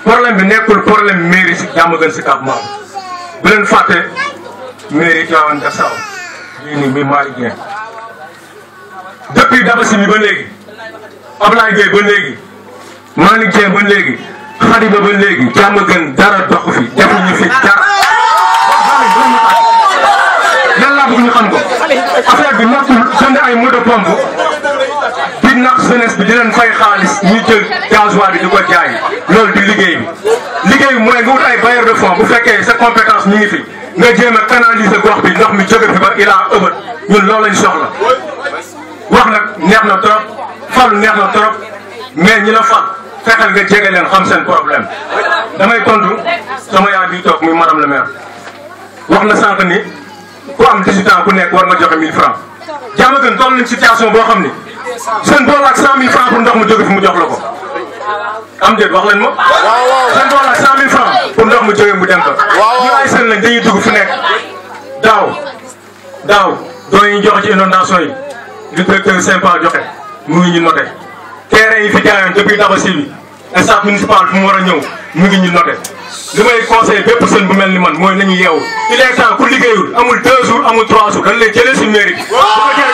problème bi nekkul problème mairie si jàmm gën si Cap Mbao bu leen fàtte mairie Tivaouane Diacksao lii nii mi Malick Dieng depuis Dabassi mi ba léegi Ablaye Gueye ba léegi Malick Dieng ba léegi Khadiba ba léegi jàmm gën dara doxu fi defuñu fi dara lan laa bëgg ñu xam ko affaire bi nekkul jënd ay moto pompe di nax jeunesse bi di leen fay xaalis ñu jël gasoil bi di ko jaay loolu di liggéey bi liggéey bi mooy nga wut ay bailleur de fonds bu fekkee sa compétence ñu ngi fi nga jéem a canaliser gox bi ndox mi jóge fi ba ilaa ëbët ñun loolu lañ soxla wax nag neex na trop falu neex na trop mais ñi la fal fexeel nga jege leen xam seen problème damay tontu sama yaay bi toog muy madame le maire wax na sànq ni ku am 18 ans ku nekk war nga joxe 1000 francs jàmm gën toll nañ situation boo xam ni seen bool ak 100000 francs pour ndox mu jóge fi mu jox la ko am déet wax leen ma seen bool ak 100000 francs pour ndox mu jóge mu dem fa ñu ay seen lañ dañuy dugg fu nekk daaw daaw doon ñu joxe ci inondation yi li directeur sympa joxe mu ngi ñu noté terrain yi fi jaayoon depuis Dabassi bi staff municipal fu mu war a ñëw mu ngi ñu noté li may conseillé bépp sën bu mel ni man mooy nañu yeewu il est temps ku liggéeyul amul deux jours amul trois jours dañ lay jëlee si mairie bi